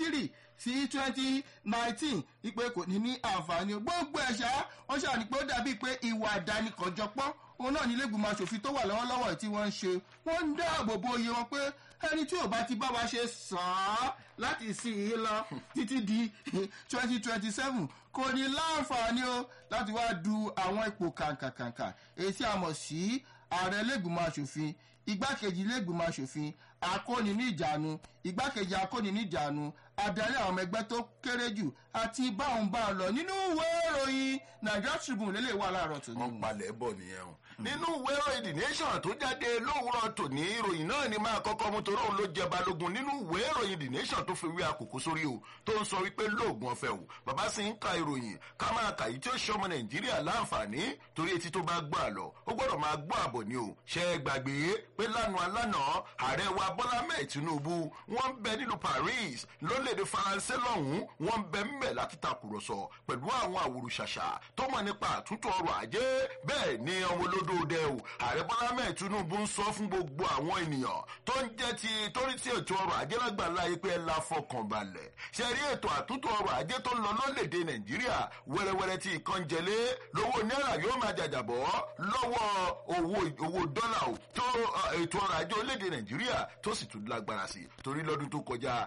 three sí twenty nineteen wípé kò ní ní àǹfààní o gbogbo ẹ̀ṣá wọ́n ṣàní pé ó dàbí pé ìwà àdánìkànjọpọ́ òun náà ní lẹ́gbìmọ̀ asòfin tó wà lọ́wọ́lọ́wọ́ tí wọ́n ń ṣe wọ́n ń dáàbò bo iye wọn pé ẹni tí ò bá ti bá wa ṣe sàn án láti ìsìn yìí lọ títí di twenty twenty seven kò ní láǹfààní o láti wá du àwọn ipò kàǹkàkàǹkà èyí tí a mọ̀ sí ààrẹ lẹ́gbìmọ̀ asòfin igbákejì lẹ́gbìmọ̀ asòfin akóni ní ìjánu igbákejì akóni ní ìjánu adarí àwọn ọmọ ẹgbẹ́ tó kéré jù àti báwọn bá lọ nínú ìwé ìròyìn nigeria tribune lélẹ̀ wà láàárọ̀ tó ní. wọ́n palẹ̀ bọ̀ nìyẹn o nínú ìwé ìròyìn the nation tó jáde lówùrọ̀ tòní ìròyìn náà ni máa kọ́kọ́ mú torí òun ló jẹ balógun nínú ìwé ìròyìn the nation tó fi wí àkókò sórí o tó ń sọ wípé lóògùn ọ̀fẹ́ o bàbá sì ń ka ìròyìn ká máa kà yìí tí ó ṣe ọmọ nàìjíríà láǹfààní torí etí tó bá gbọ́ àlọ́ ó gbọ́dọ̀ máa gbọ́ àbọ̀ ni o ṣe é gbàgbé pé lánàá lánàá ààrẹ wa bọ́lá mẹ́ẹ̀ tinubu wọ́n ń bẹ nílùú paris lórílẹ̀‐èdè faransé lọ́hùn-ún wọ́n ń bẹ ńbẹ̀ láti takùrọ̀sọ pẹ̀lú àwọn àwòrán-ṣàṣà tó mọ̀ nípa àtúntò ọrọ̀ ajé bẹ́ẹ̀ ni ọmọ olódòdẹ o ààrẹ bọ́lá mẹ́ẹ̀ tinubu ń sọ fún gbogbo àwọn ènìyàn tó ń jẹ́ ti torí tí ètò ọrọ̀ ajé lágbàlá yìí pé ẹ la fọkàn balẹ̀ ṣe rí ètò àtúntò ọrọ̀ ajé tó ń lọ lórílẹ̀‐èdè nàìjíríà wẹ́rẹ́wẹ́rẹ́ tí ìkan jẹlé lówó náírà yóò máa jàjàbọ́ lọ́wọ́ owó owó dọ́là o tó ètò ọrọ̀ ajé orílẹ̀‐èdè nàìjíríà tó sì tún lágbára sí torí lọ́dún tó kọjá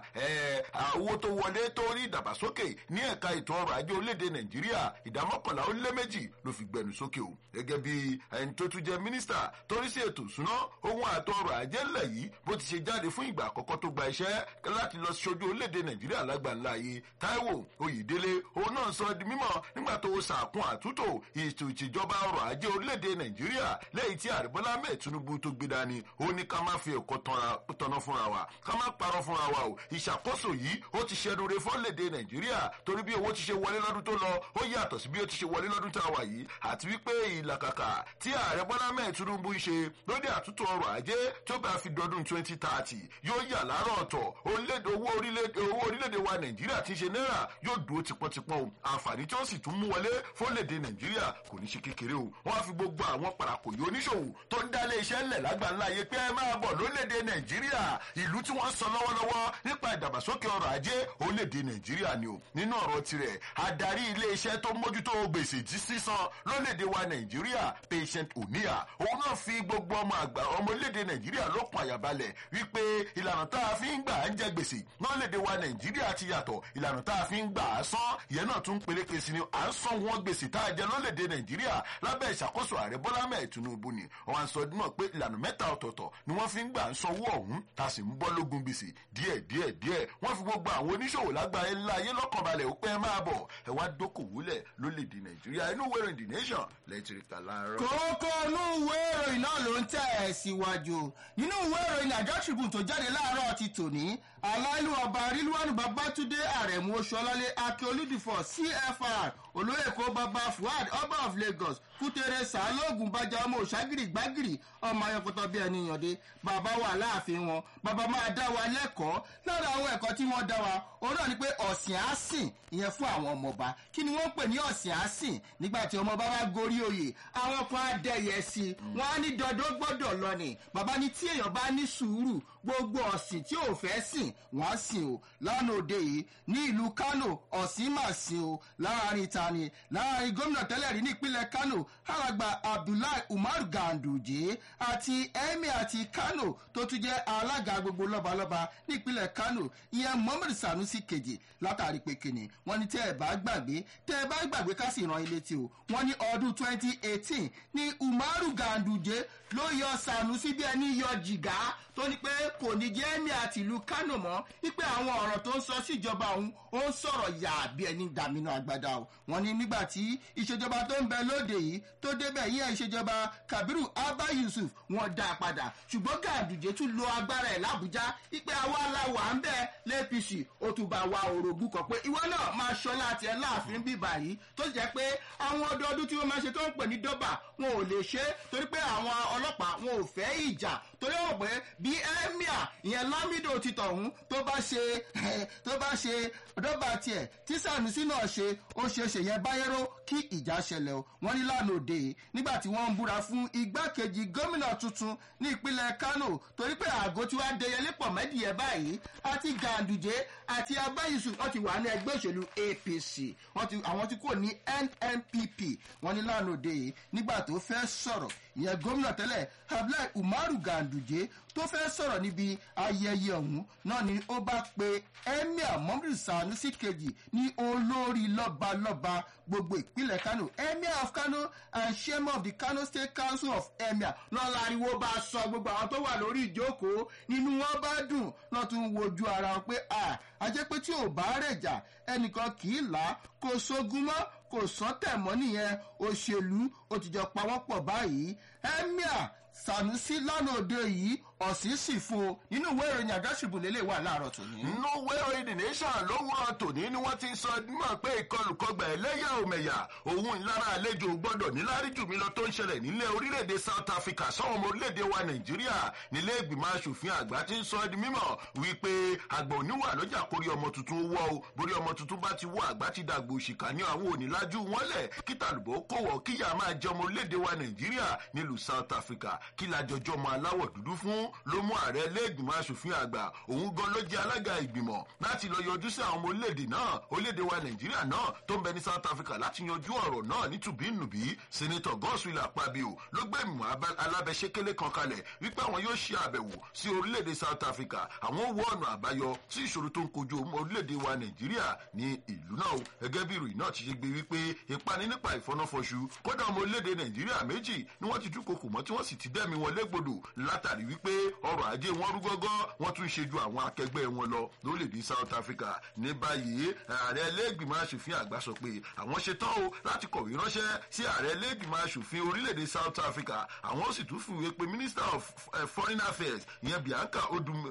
owó tó wọlé tó rí ìdàgbàsókè ní ẹ̀ka ètò ọrọ̀ ajé orílẹ̀‐èdè nàìjíríà ìdá mọ́kànlá ó lé méjì ló fi gbẹnu sókè o gẹ́gẹ́ bí ẹni tó tún jẹ́ mínísítà torí sí ètò ìsúná ohun àtọ ọrọ̀ ajé ńlẹ̀ yìí bó ti ṣe jáde fún ìgbà àkọ́kọ́ tó gba iṣẹ́ láti lọ ṣojú orílẹ̀‐èdè nàìjíríà lágbàńlá yìí táíwò oyèdélé òun náà sọ di mímọ̀ nígbà tó sàkún àtúntò ètò ìṣèjọba ọrọ̀ ajé orílẹ̀‐èdè nàìjíríà lẹ́yìn tí àríbọ́lá mẹ́ẹ̀ tinubu tó gbé dání ó ní ká má fi ẹ̀kọ́ tọ́nà fúnra wa ká má parọ́ fúnra wa o ìṣàkóso yìí ó ti ṣẹnu re fọ́lẹ̀dẹ̀ nàìjíríà torí bí owó ti ṣe wọlé lọ́dún tó lọ ó yàtọ̀ sí bí ó ti ṣe wọlé lọ́dún tá a wà yìí àti wípé ìlàkàkà tí ààrẹ bọ́lá mẹ́ẹ̀ tinubu ń ṣe lórí àtúntò ọrọ̀ ajé tó bá fi dọdún twenty thirty yóò yà láàárọ̀ ọ̀tọ̀ owó orílẹ̀-èdè wa nàìjíríà ti ṣe náírà yóò dúró tipọ́tipọ́ o àǹfààní tí ó sì tún mú wọlé fọ́lẹ̀dẹ̀ nàìjíríà kò ní ṣe kékeré o wọ́n á fi gbogbo àwọn parakòyò oníṣòwò tó ń dálé iṣẹ́ ńlẹ̀ lágbàńlá yẹ pé ẹ máa bọ̀ lórílẹ̀-èdè nàìjíríà ìlú tí wọ́n sọ lọ́wọ́lọ́wọ́ nípa ìdàgbàsókè ọrọ̀ ajé orílẹ̀-èdè nàìjíríà ni o nínú ọ̀rọ̀ tirẹ̀ adarí ilé-iṣẹ́ tó mójútó gbèsè tí sísan lórílẹ̀-èdè wa nàìjíríà patient oníyà òun náà fi gbogbo ọmọ àgbà ọmọ orílẹ̀-èdè nàìjíríà lókun àyàbalẹ̀ wípé ìlànà tá a fi ń gbà ń jẹ gbèsè lórílẹ̀-èdè wa nàìjíríà ti yàtọ̀ ìlànà tá a fi ń gbà á san ìyẹn náà tún peléke sí ni à ń san wọn gbèsè tá a jẹ lórílẹ̀-èdè nàìjíríà lábẹ́ ìṣàkóso ààrẹ bọ́lá mẹ́ẹ̀ tinubu ni wọ́n sọ mọ̀ pé ìlànà mẹ́ta ọ̀tọ̀ọ̀tọ̀ ni wọ́n fi ń gbà ń sanwó ọ̀hún tá a sì ń bọ́ lógun gbèsè díẹ̀ díẹ̀ díẹ̀ wọ́n fi gbogbo àwọn oníṣòwò lágbàáyé ńlá ayé lọ́kànbalẹ̀ ó pẹ́ máa bọ̀ ẹ wá dókòwúlẹ̀ lólèdè nàìjíríà inú wẹ̀rẹ̀ the nation lẹ́tìrìkà láàárọ̀. kókó inú ìwé ìròyìn náà ló ń tẹ̀ ẹ̀ síwájú nínú ìwé ìròyìn nàìjíríà tribune tó jáde láàárọ̀ ti tòní aláìlú ọba rílùwánù babátúndé àrẹ̀mú oṣuọlálé akíolúdìfọ̀ cfr olóyè kó baba fuad ọba of lagos kútere sàálógún bàjá ọmọ òṣàgìrì gbàgìrì ọmọ ayọkọtọ bíi ẹni yànde bàbá wà láàfin wọn bàbá máa dá wa lẹ́kọ̀ọ́ lára àwọn ẹ̀kọ́ tí wọ́n dá wa òun náà ni pé ọ̀sìn á sìn ìyẹn fún àwọn ọmọọba kí ni wọ́n pè ní ọ̀sìn á sìn nígbà tí ọmọọba bá gorí oyè àwọn kan á dẹyẹ sí i wọ́n á ní dandan gbọ́dọ̀ lọ ni bàbá ní tí èèyàn bá ní sùúrù gbogbo ọ̀sìn tí ò fẹ́ sìn wọ́n á sìn o lánàá òde yìí ní ìlú kano ọ̀sìn mà sìn o láàrin tani láàrin gómìnà tẹ́lẹ̀ rí ní ìpínlẹ̀ kano alàgbà abdullahi umar ganduje àti emir àti kano tó tún jẹ́ alága gbogbo lọ́balọ́ba ní ìpínlẹ̀ kano ìyẹn mohammed sanusi kejì látàrí pé kìnnì wọ́n ní tẹ́ ẹ bá gbàgbé tẹ́ ẹ bá gbàgbé ká sì ràn ilé tí o wọ́n ní ọdún twenty eighteen ní umaru ganduje ló yọ sanusi bí ẹni yọ jìgá tó ní pé kò ní jẹ́ emir àti ìlú kano mọ́ wípé àwọn ọ̀rọ̀ tó ń sọ síjọba òun ó ń sọ̀rọ̀ yà bí ẹni dàmínú agbada o wọ́n ní nígbà tí ìṣèjọba tó ń bẹ lóde yìí tó débẹ̀ yíyá ìṣèjọba kabiru abba yusuf wọ́n dá a padà ṣùgbọ́n gàdùjẹ́ tún lo agbára ẹ̀ làbújá wípé àwa la wà ń bẹ̀ lẹ́pìsì ó tún bá wa òrògùn kan pé ìwọ náà máa ṣọlá àti ẹ̀ láàfin bíbà yìí tó jẹ́ pé àwọn ọdọọdún tí wọ́n máa ṣe tó ń pè ní dọ́bà wọn ò lè ṣe torí pé àwọn ọlọ́pàá wọn ò fẹ́ ìjà torí wọn pé bí emir ìyẹn lamido ti tọ̀hún tó bá ṣe tó bá ṣe dọ́bà tiẹ̀ tí sanusi náà ṣe ó ṣe ṣe yẹn báyẹ̀rọ kí ìjà ṣẹlẹ̀ o wọ́n ní lánàá òde nígbà tí wọ́n ń búra fún igbákejì gómìnà tuntun ní ìpínlẹ̀ kano torí pé àgọ́ tí wàá dẹyẹlé pọ̀ mẹ́dìyẹ báyìí àti gàǹdùjẹ àti abáyísù wọ́n ti wà ní ẹgbẹ́ òṣèlú apc àwọn tí kò ní nnpp wọ́n ní lánàá òde nígbà tó fẹ́ sọ̀rọ̀ ìyẹn gómìnà tẹ́lẹ̀ abdullahi umaru ganduje tó fẹ́ sọ̀rọ̀ níbi ayẹyẹ ọ̀hún náà ni ó bá pe emir mohammed sanusi kejì ní olórí lọ́balọ́ba gbogbo ìpínlẹ̀ kano emir of kano and chairman of the kano state council of emir náà láriwo bá sọ gbogbo àwọn tó wà lórí ìjókòó nínú wọn bá dùn náà tún wojú ara wọn pé a ajẹ́ pé tí ò bá rẹ̀ jà ẹnìkan kì í là á kó sógun mọ́ kò sọ́tẹ̀ mọ́ nìyẹn òṣèlú ó ti jọ pawọ́pọ̀ báyìí emir sanusi lánàá òde yìí ọ̀sìn sì fún o nínú ìwé ìròyìn àgáṣìbò lélẹ̀ wà láàárọ̀ tòní. nínú ìwé ìròyìn the nation lówùrọ̀ tòní ni wọ́n ti sọ mọ̀ pé ìkọlùkọgbà ẹlẹ́yà òmẹ̀yà òun ìlara àlejò gbọ́dọ̀ níláárí jù mí lọ tó ń ṣẹlẹ̀ nílẹ̀ orílẹ̀-èdè south africa sọ́wọ́n ọmọ orílẹ̀-èdè wa nàìjíríà nílé ìgbìmọ̀ asòfin àgbà ti ń sọ di mímọ̀ wípé àgbà oníwà lọ́jà kórí ọmọ tuntun wọ́ o borí ọmọ tuntun bá ti wọ́ àgbà ti dàgbò òṣìkà ní àwọn onílájú wọn lẹ̀ kí tàlùbọ̀ kó wọ̀ kíyà máa jẹ ọmọ orílẹ̀-èdè wa nàìjíríà nílùú south africa kí lajọjọ́ ọmọ aláwọ̀ dúdú fún ló mú ààrẹ iléègbìmọ̀ asòfin àgbà òun gan ló jẹ́ alága ìgbìmọ̀ láti lọ yọjú sí àwọn ọmọ orílẹ̀-èdè náà orílẹ̀-èdè wa nàìjíríà náà tó ń bẹ ní south africa láti yanjú ọ̀rọ̀ náà ní tùbínùbí senator godswill akpabio ló gbé ìmọ̀ alábẹ́sẹ́kẹ́lẹ́ kan kalẹ̀ wípé àwọn yóò ṣe àbẹ̀wò sí orílẹ̀-èdè south africa àwọn wo ọ̀nà àbáyọ sí ìṣòro tó ń kojú orílẹ̀-èdè wa nàìjíríà ní ìlú náà o gẹ́gẹ́ bí ìròyìn náà ti ṣe gbé wípé ìpani nípa ìfọnáfọṣu kódà ọmọ orílẹ̀-èdè nàìjíríà méjì ni wọ́n ti dúnkokò mọ́ tí wọ́n sì ti dẹ́mi wọn légbodò látàrí wípé ọrọ̀ ajé wọn rú gọ́gọ́ wọ́n tún ṣe ju àwọn akẹgbẹ́ wọn lọ lórílẹ̀‐èdè south africa ní báyìí ààrẹ ẹlẹ́gbìmọ̀ asòfin àgbà sọ pé àwọn ṣetán o láti kọ̀wé ránṣẹ́ sí ààrẹ ẹlẹ́gbìmọ̀ asòfin orílẹ̀‐èdè south africa àwọn sì tún fìwé pé minister of uh, foreign affairs ìyẹn bianca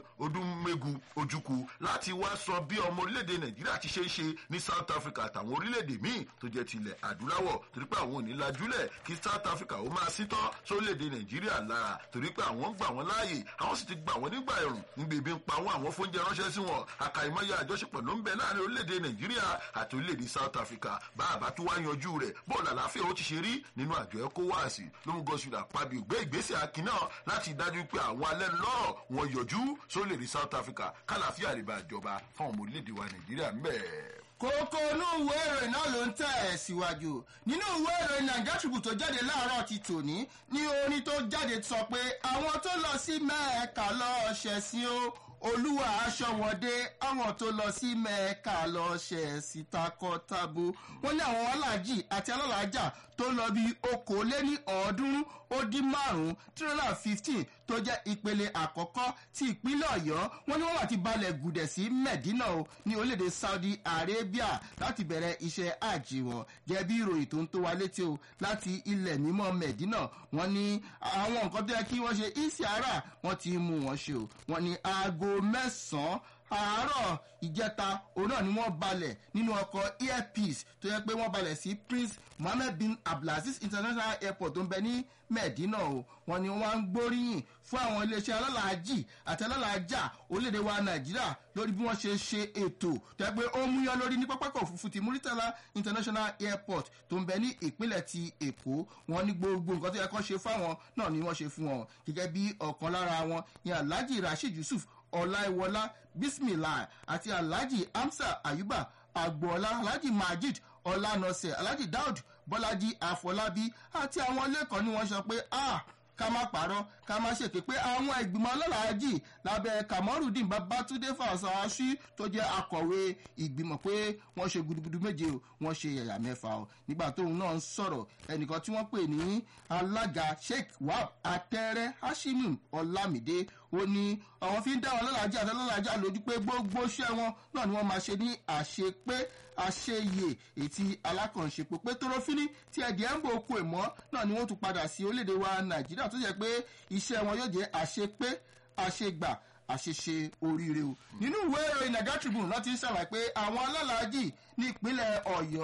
odumegu ojukwu láti wá sọ bí ọmọ orílẹ̀‐èdè nàìjíríà ti ṣe é ṣe ní south africa àtàwọn orílẹ̀‐èdè míì tó jẹ́ tilẹ̀ adúláwọ̀ torí pé àwọn ò ní lajúlẹ̀ kí south africa ó máa sítọ́ sórílẹ̀‐èdè nàìjíríà lára torí pé àwọn ń gbà wọ́n láàyè àwọn sì ti gbà wọ́n nígbà ẹ̀rùn níbi ibi ń pa wọ́n àwọn fóúnjẹ ránṣẹ́ sí wọn àkàìmọye àjọṣepọ̀ ló ń bẹ láàrin orílẹ̀-èdè nàìjíríà àti orílẹ̀-èdè south africa bá a bá tún wá yanjú rẹ̀ bọ́ọ̀lù àlàáfíà ó ti ṣe rí nínú àjọ ecowas ló ń gọ́sùn àpábí ògbé ìgbésẹ̀ akin náà láti dájú pé àwọn alẹ́ lọ́rọ̀ wọn yọjú sórílẹ̀-èdè south africa kálàáfíà rẹ̀ bá jọba fún ọmọ orílẹ̀-èdè wa nàìjíríà ń bẹ̀ẹ́ kókó inú ìwé ìròyìn náà ló ń tẹ̀ ẹ̀ síwájú nínú ìwé ìròyìn nàìjíríà tribune tó jáde láàárọ̀ ti tòní ní orin tó jáde sọ pé àwọn tó lọ sí mẹ́ẹ̀ẹ́ka lọ́ọ́ ṣẹ̀sìn o olúwa aṣọ wọn dé àwọn tó lọ sí mẹ́ẹ̀ẹ́ka lọ́ọ́ ṣẹ̀sìn takọ́tabo wọn ní àwọn aláàjì àti alálàájà tó lọ bí okòóléní ọ̀ọ́dúnrún ó dín márùn-ún three hundred and fifteen tó jẹ́ ìpele àkọ́kọ́ ti ìpínlẹ̀ ọ̀yọ́ wọn ni wọ́n wà ti balẹ̀ gùdẹ̀ sí medina o ní orílẹ̀-èdè saudi arabia láti bẹ̀rẹ̀ iṣẹ́ àjì wọn jẹ́ bí ìròyìn tó ń tó wa létí o láti ilẹ̀ mímọ́ medina wọn ní àwọn nǹkan tó yẹ kí wọ́n ṣe isiara wọn ti mú wọn ṣe o wọn ní aago mẹ́sàn-án àárọ̀ ìjẹta òun náà ni wọ́n balẹ̀ nínú ọkọ̀ airpeace tó yẹ pé wọ́n balẹ̀ sí prince mohammed bin abdulaziz international airport tó ń bẹ ní medina o wọn ni wọn ń gbóríyìn fún àwọn iléeṣẹ́ alálàájì àti alálàájà orílẹ̀-èdè wa nàìjíríà lórí bí wọ́n ṣe ṣe ètò tó yẹ pé ó ń múyán lórí ní pápákọ̀ òfurufú ti muritala international airport tó ń bẹ ní ìpínlẹ̀ ti èkó wọn ní gbogbo nǹkan tó yẹ kó ṣe fáwọn náà ni wọ́n ṣe fún wọn gẹ́gẹ́ bí ọ̀kan lára wọn ní alhaji rasheed yusuf ọláìwọlá bismillah àti alhaji hamsa ayuba agboola alhaji majid ọlánọsẹ alhaji daud bọlájí àfọlábí àti àwọn lẹ́kọ̀ọ́ ni wọ́n sọ pé ah ká má parọ́ ká má ṣèké pé àwọn ìgbìmọ̀ ọlọ́làájì lábẹ́ kamorudin babatunde fasaasi tó jẹ́ akọ̀wé ìgbìmọ̀ pé wọ́n ṣe gudugudu méje o wọ́n ṣe yàyà mẹ́fà o nígbà tóun náà ń sọ̀rọ̀ ẹnìkan tí wọ́n pè ní alága sheikh wahab atẹ́rẹ́ hashimim ọlámídé ó ní àwọn fi ń dá wọn lọ́làájì àti ọlọ́làájà lójú pé gbogbo iṣẹ́ wọn náà ni wọ́n máa ṣe ní àṣepé àṣeyè ètí alákànṣepò pé tóró-fínní tí ẹ̀dì ẹ̀ ń bò okun ẹ̀mọ́ náà ni wọ́n tún padà sí orílẹ̀-èdè wa nàìjíríà tó jẹ́ pé iṣẹ́ wọn yóò jẹ́ àṣepé àṣegbà àṣeṣe oríire o nínú ìwé ìròyìn naija tribune láti ń ṣàlàyé pé àwọn alálàájì ní ìpínlẹ̀ ọ̀yọ́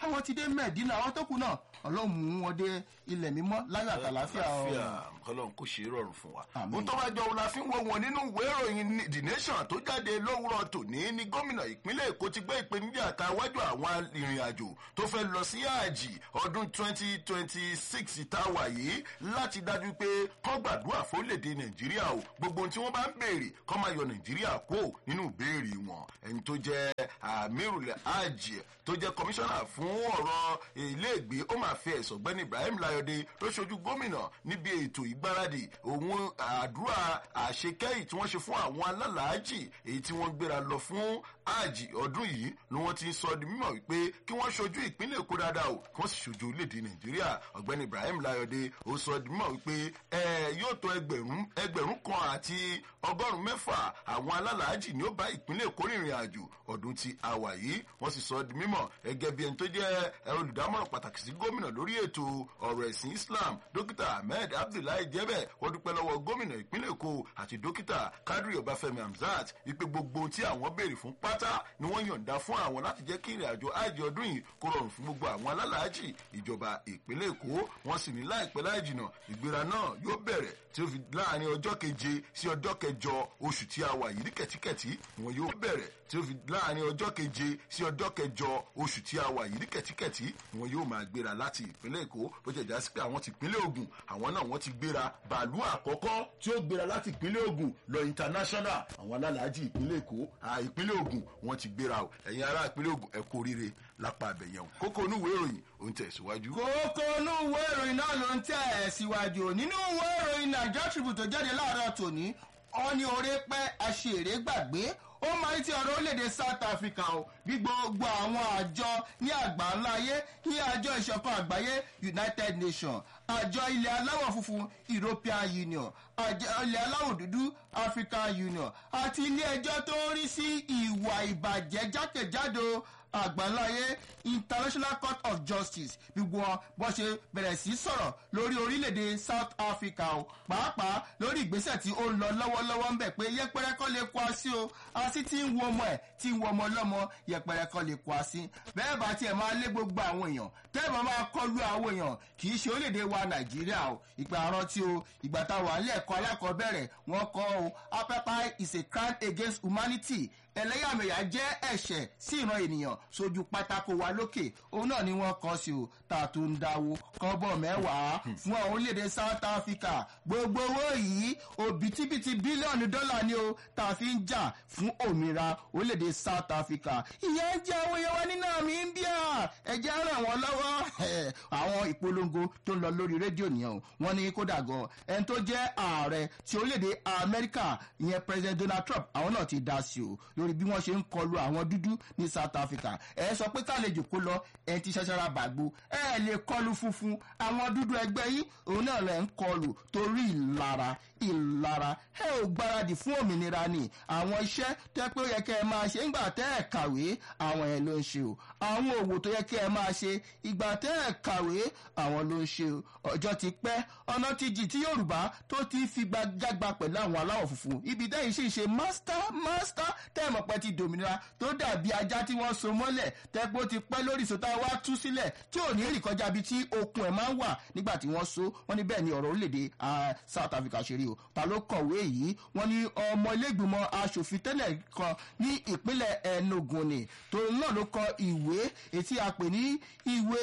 àwọn ti dé mẹ́ẹ̀dínà àwọn tó kù náà ọlọ́run mú wọn dé ilẹ̀ mímọ́ láyọ̀ àtàláfíà àlàáfíà ọlọ́run kò ṣe é rọrùn fún wa. Àmín. ohun tó bá jọ òun la fi ń wo wọn nínú ìwé ìròyìn the nation tó jáde lówùrọ̀ tòní ní gómìnà ìpínlẹ̀ èkó ti gbé ìpèníjà ká wájú àwọn ìrìn àjò tó fẹ́ lọ sí àjì ọdún twenty twenty six táwa yìí láti dájú pé kọ́ gbàdúrà fórílẹ̀-èdè nàìjíríà o gbogbo ohun tí wọ́n bá ń béèrè kọ́ máa yọ nàìjíríà kó nínú ìbéèrè wọn ẹni tó jẹ́ amirulẹ̀ àjì tó jẹ́ kọmíṣánná fún ọ̀rọ̀ iléègbé ó máa fi ẹ̀sọ̀ gbẹ́ni ibrahim layode ló ṣojú gómìnà níbi ètò ìgbáradì òun àdúrà àṣekẹ́yì tí wọ́n ṣe fún àwọn alálàájì èyí tí wọ́n gbéra lọ fún àjì ọdún yìí ni wọ́n ti ń sọ di mímọ̀ wípé kí wọ́n ṣojú ìpínlẹ̀ èkó dáadáa o kí wọ́n sì ṣojú orílẹ̀-èdè nàìjíríà ọ̀gbẹ́ni ibrahim layode ó sọ di mímọ̀ wípé ẹ yóò tó ẹgbẹ̀rún ẹgbẹ̀rún kan àti ọgọ́rùn-ún mẹ́fà àwọn alálàájì ni ó bá ìpínlẹ̀ èkó rìnrìn àjò ọdún tí a wà yìí wọ́n sì sọ di mímọ̀ gẹ́gẹ́ bí ẹni tó jẹ́ ẹ, olùdámọ̀ràn pàtàkì sí gómìnà lórí ètò ọ̀rọ̀ ẹ̀sìn islam dókítà ahmed abdullahi jẹ́bẹ̀ wọ́n dúpẹ́ lọ́wọ́ gómìnà ìpínlẹ̀ èkó àti dókítà kadri ọbáfẹ́mi hamzat wípé gbogbo ohun tí àwọn béèrè fún pátá ni wọ́n yọ̀ǹda fún àwọn láti jẹ́ kí ìrìn àjò àjẹ ọdún yìí kó rọrùn fún gbogbo àwọn alálàájì ìjọba ìpínlẹ̀ èkó wọ́n sì ní láìpẹ́ láì jìnà ìgbéra náà yóò bẹ̀rẹ̀ tí ó fi láàrin ọjọ́ keje sí ọjọ́ kẹjọ oṣù tí a wà yìí ní kẹ̀tíkẹ̀tí wọn yóò bẹ̀rẹ̀ tí ó fi láàrin ọjọ́ keje sí ọjọ́ kẹjọ oṣù tí a wà yìí ní kẹ̀tíkẹ̀tí wọn yóò máa gbéra láti ìpínlẹ̀ èkó bó jẹ́ já sí pé àwọn ti ìpínlẹ̀ ogun àwọn náà wọ́n ti gbéra bàálù àkọ́kọ́ tí ó gbéra láti ìpínlẹ̀ ogun lọ international àwọn alálàájì ìpínlẹ̀ èkó à, ìpínlẹ̀ ogun wọ́n ti gbéra o ẹ̀yin ará ìpínlẹ̀ ogun ẹ kú oríire lápá abẹ̀yẹn o kókó onúwèé ìròyìn ò ń tẹ̀síwájú. kókó inú ìwé ìròyìn náà ló ń tẹ̀ ẹ̀ síwájú nínú ìwé ìròyìn nàìjíríà tribune tó jáde láàárọ̀ tòní ọ́ni oore pẹ́ aṣèré gbàgbé ó máa ń ti ọ̀rọ̀ orílẹ̀-èdè south africa o bí gbogbo àwọn àjọ ní àgbà ńlá ayé ní àjọ ìṣọ̀kan àgbáyé united nations àjọ ilẹ̀ aláwọ̀ funfun european union àjọ ilẹ̀ aláwọ̀ dúdú african union àti ilé ẹjọ́ tó ń rí sí ìwà ìbàjẹ́ jákèjádò àgbáńláyé international court of justice gbogbo wọn bó ṣe bẹ̀rẹ̀ sí sọ̀rọ̀ lórí orílẹ̀-èdè south africa o pàápàá lórí ìgbésẹ̀ tí ó ń lọ lọ́wọ́lọ́wọ́ ń bẹ̀ pé yẹpẹrẹ kọ́ lè kó así o así tí ń wo ọmọ ẹ̀ tí ń wo ọmọ ọlọ́mọ yẹpẹrẹ kọ́ lè kó así bẹ́ẹ̀ bá tiẹ̀ máa lé gbogbo àwọn èèyàn tẹ́ẹ̀bà máa kọlu àwọn èèyàn kì í ṣe orílẹ̀-èdè wa nàìjíríà o ìgbà rántí o ìgbà táwọn alẹ́ ẹ̀kọ́ alákọ̀ọ́bẹ̀rẹ̀ wọ́n kọ́ o apartheid is a crime against humanity ẹlẹ́yàmẹ̀yà jẹ́ ẹ̀ṣẹ̀ sí ìran ènìyàn sójú pátákó wa lókè òun náà ni wọ́n kọ́ sí o tá a tún ń dáwó kọ́bọ̀ mẹ́wàá fún àwọn orílẹ̀-èdè south africa gbogbo owó yìí òbítíbitì bílíọ̀nù dọ́là ni o tá a fi ń jà fún òmìnira orílẹ̀-èdè south africa ìyẹn ń jẹ́ àwọn èèyàn wa ní náà mi ń bíà ẹ̀jẹ̀ ràn wọ́n lọ́wọ́ àwọn ìpolongo tó ń lọ lórí rédíò nìyẹn o wọ́n ní kódà gan ẹni tó jẹ́ ààrẹ ti orílẹ̀-èdè amẹ́ríkà ìyẹn president donald trump àwọn náà ti dá sí o lórí bí wọ́n ṣe ń kọlu àwọn dúdú ní south africa ẹ sọ pé kálejò kó lọ ẹ ti ṣẹṣẹra bàgbó ẹ lè kọlu funfun àwọn dúdú ẹgbẹ́ yìí òun náà lẹ̀ ń kọlu torí ìlara ìlara ẹ ò gbáradì fún òmìnira ni àwọn iṣẹ́ tẹ́ pé ó yẹ kẹ́ ẹ máa ṣe ńgbà tẹ́ ẹ kàwé àwọn ẹ̀ ló ń ṣe o àwọn òwò tó yẹ kẹ́ ẹ máa ṣe ìgbà tẹ́ ẹ kàwé àwọn ló ń ṣe o ọjọ́ ti pẹ́ ọ̀nà ti jì tí yorùbá tó ti fi gbàgbà pẹ̀lú àwọn aláwọ̀ funfun ibi dẹ́yìn sì ṣe master master tẹ́ẹ̀mọ̀ pẹ́ ti dòmìnira tó dàbí ajá tí wọ́n so mọ́lẹ̀ tẹ́gbó ti pẹ́ lórí ìsòtá wa tú sílẹ̀ tí ò ní rìn kọjá bí tí okun ẹ̀ máa ń wà nígbà tí wọ́n so wọ́n ní bẹ́ẹ̀ ni ọ̀rọ̀ orílẹ̀-èdè south africa ṣe rí o ta ló kọ̀wé yìí wọ́n ní ọmọ ilégbìmọ̀ asòfin tẹ́lẹ̀ kan ní ìpínlẹ̀ enugu ni tòun náà ló kọ ìwé etí a pè ní ìwé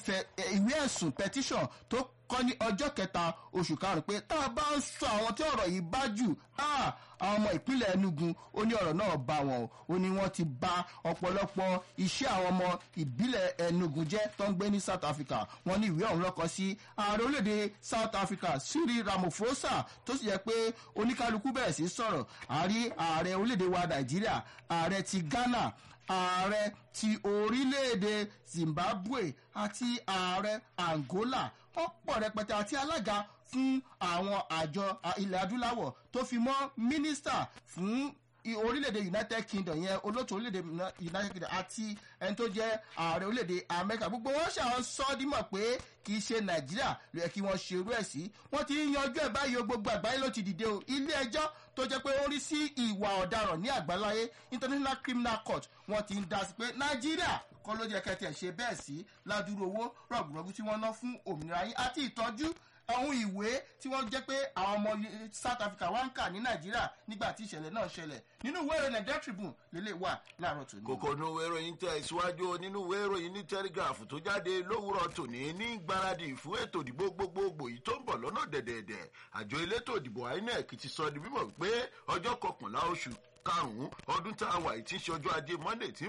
ìwé ẹ̀sùn petition tó kọ́ ní ọjọ́ kẹta oṣù karùn-ún pé tá a bá ń sọ àwọn tí ọ̀rọ̀ yìí bá jù àwọn ọmọ ìpínlẹ̀ enugu ó ní ọ̀rọ̀ náà bá wọn o ó ní wọ́n ti ba ọ̀pọ̀lọpọ̀ iṣẹ́ àwọn ọmọ ìbílẹ̀ enugu jẹ́ tó ń gbé ní south africa wọ́n ní ìwé ọ̀hún lọ́kọ sí ààrẹ orílẹ̀-èdè south africa cyril ramaphosa tó sì yẹ pé oníkálukú bẹ̀rẹ̀ sí sọ̀rọ̀ àárí ààrẹ orílẹ̀-èdè wa nàìjíríà ààrẹ ti ghana ààrẹ ti orílẹ̀-èdè zimbabwe àti ààrẹ angola ọ̀pọ̀ rẹpẹtẹ àti alága fún àwọn àjọ ilẹ̀ adúláwọ̀ tó fi mọ́ mínísítà fún orílẹ̀-èdè united kingdom yẹn olóòtú orílẹ̀-èdè united kingdom àti ẹni tó jẹ́ ààrẹ orílẹ̀-èdè amẹ́ríkà gbogbo wọn ṣàwọn sọ dímọ̀ pé kì í ṣe nàìjíríà ló yẹ kí wọ́n ṣe irú ẹ̀ sí wọ́n ti ń yanjú ẹ̀ báyìí gbogbo àgbáyé ló ti dìde o ilé ẹjọ́ tó jẹ́ pé ó rí sí ìwà ọ̀daràn ní àgbáláyé international criminal court wọ́n ti ń dá sí pé nàìjíríà kọ́ ló jẹ́ kẹtẹ̀ ṣe bẹ́ẹ̀ sí ládùúrú owó rọ̀gùrọ̀gù tí wọ́n ná fún òmìnira yín àti ìtọ́jú àwọn ìwé tí wọ́n jẹ́ pé àwọn ọmọ south africa wá ń kà ní nàìjíríà nígbà tí ìṣẹ̀lẹ̀ náà ṣẹlẹ̀ nínú ìwé ìròyìn nigeria tribune lélẹ̀ wà láàárọ̀ tòní. kòkò nu ìwé ìròyìn tẹ ìsíwájú nínú ìwé ìròyìn ní telegraph tó jáde lówùrọ̀ tòní ní gbáradì fún ètò ìdìbò gbogbogbò yìí tó ń bọ̀ lọ́nà dẹ̀dẹ̀dẹ̀ àjọ elétò ìdìbò inec ti sọ di mímọ̀ pé ọjọ́ kọkànlá oṣù karùn-ún ọdún tá a wà yìí ti ń ṣe ọjọ́ ajé monday tí